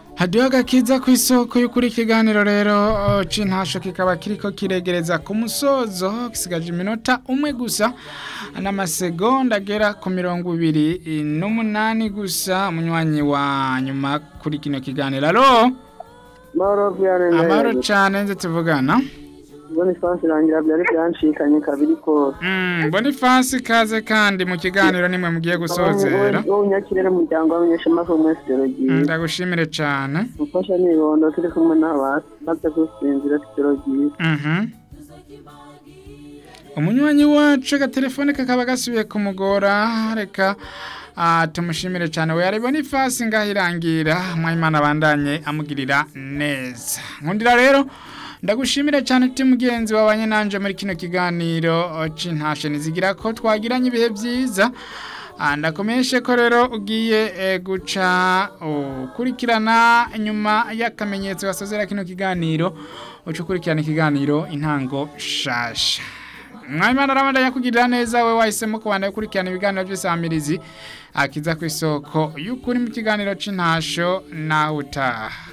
hadiho agakiza ku isoko y'ukuri ikiganiro rero uh, c'intasho kikaba kiriko kiregereza ku musozo gisigaje iminota umwe gusa n'amasegonda agera ku mirongo ibiri n'umunani gusa umunywanyi wa nyuma kuri kino kiganiro alo Mauro Vianney amahoro cane nze tuvugana Boniface rangira byari byanshikanye kabiri kose Mm, Boniface kaze kandi mu kiganiro nimwe mugiye gusozera wowe unyakirere umuryango w'abanyeshamako mwese ijoro Mm, ryiza ndagushimire cane mufasha nibondo turi kumwe n'abasi maze gusinzira ijoro ryiza Mhm. umunywanyi wacu agatelefone kakaba gasubiye kumugora reka ah, tumushimire cyane we yaribona ifasi ngahirangira mwayimana abandanye amugirira neza nkundira rero ndagushimire cyane uti mugenzi wabanye nanje muri kino kiganiro c'intashe nizigira ko twagiranye ibihe byiza Ah, ndakomeshe ko rero ugiye eh, guca ukurikirana nyuma y'akamenyetso gasozera kino kiganiro uca ukurikirana ikiganiro intango shasha mwayimana arabanda yakugirira neza we wahisemo kubanda gukurikirana ibiganiro by'isamirizi akiza ku isoko y'ukuri mu kiganiro c'intasho nawe utaha